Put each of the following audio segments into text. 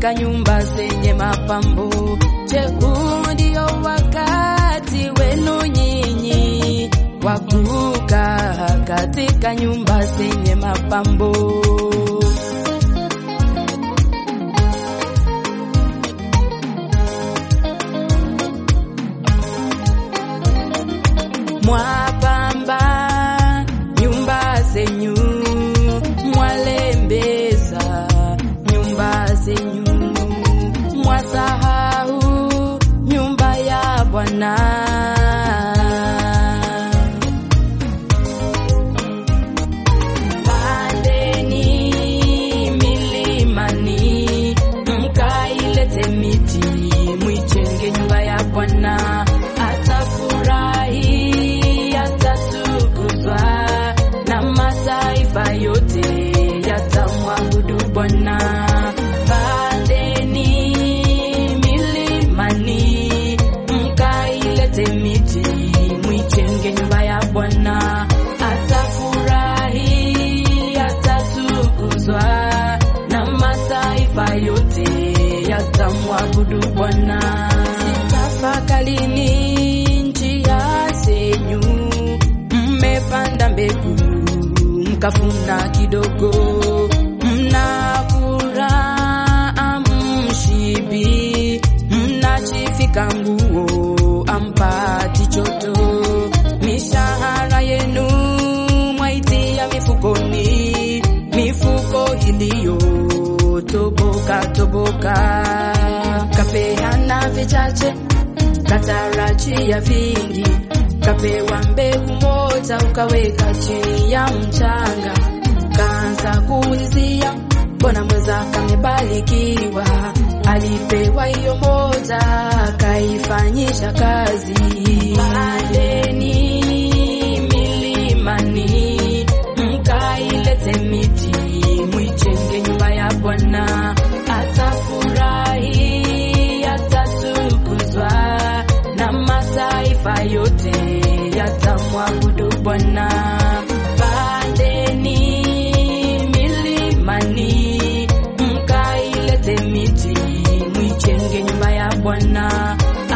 katika nyumba zenye mapambo. Je, huu ndio wakati wenu nyinyi wa kukaa katika nyumba zenye mapambo? Mwapamba nyumba zenyu, mwalembeza nyumba zenyu, mwasahau nyumba ya Bwana. Pandeni milimani, mkailete miti, mwijenge nyumba ya Bwana. Atafurahi, atatukuzwa, na mataifa yote yatamwabudu Bwana. Pandeni milimani, mkailete miti, mwijenge nyumba ya Bwana. Atafurahi, atatukuzwa, na mataifa yote yatamwabudu Bwana. Sitafakalini njia zenyu, mmepanda mbegu mkavuna kidogo, mnakula amshibi, mnachifika nguo ampati choto, mishahara yenu mwaitia mifukoni, mifuko iliyotoboka toboka, kapeana vichache katarajia vingi, kapewa mbegu moja ukaweka chini ya mchanga, kaanza kuulizia mbona mwenzako amebarikiwa, alipewa hiyo moja kaifanyisha kazi. Pandeni milimani, mkailete miti, mwijenge nyumba ya Bwana. Atafurahi, atatukuzwa, na mataifa yote yatamwabudu Bwana. Pandeni milimani, mkailete miti, mwijenge nyumba ya Bwana.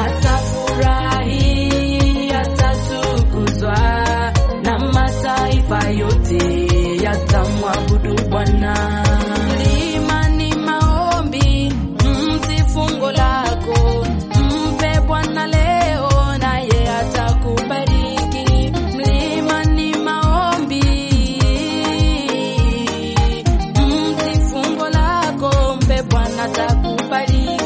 Atafurahi, atatukuzwa, na mataifa yote yatamwabudu Bwana. Mlimani maombi, mti fungo lako, mpe Bwana leo, naye atakubariki. Mlimani maombi, mti fungo lako, mpe Bwana atakubariki.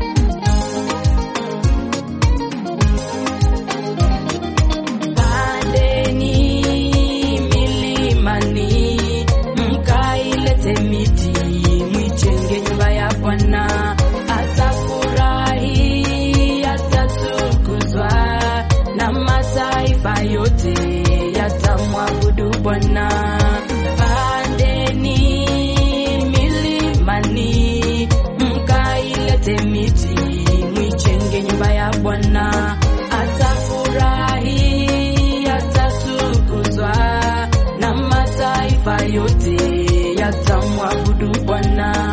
Pandeni milimani, mkailete miti, mwijenge nyumba ya Bwana. Atafurahi, atatukuzwa, na mataifa yote yatamwabudu Bwana. Pandeni milimani, mkailete miti, mwijenge nyumba ya Bwana. Atafurahi, atatukuzwa, na mataifa yote yatamwabudu Bwana.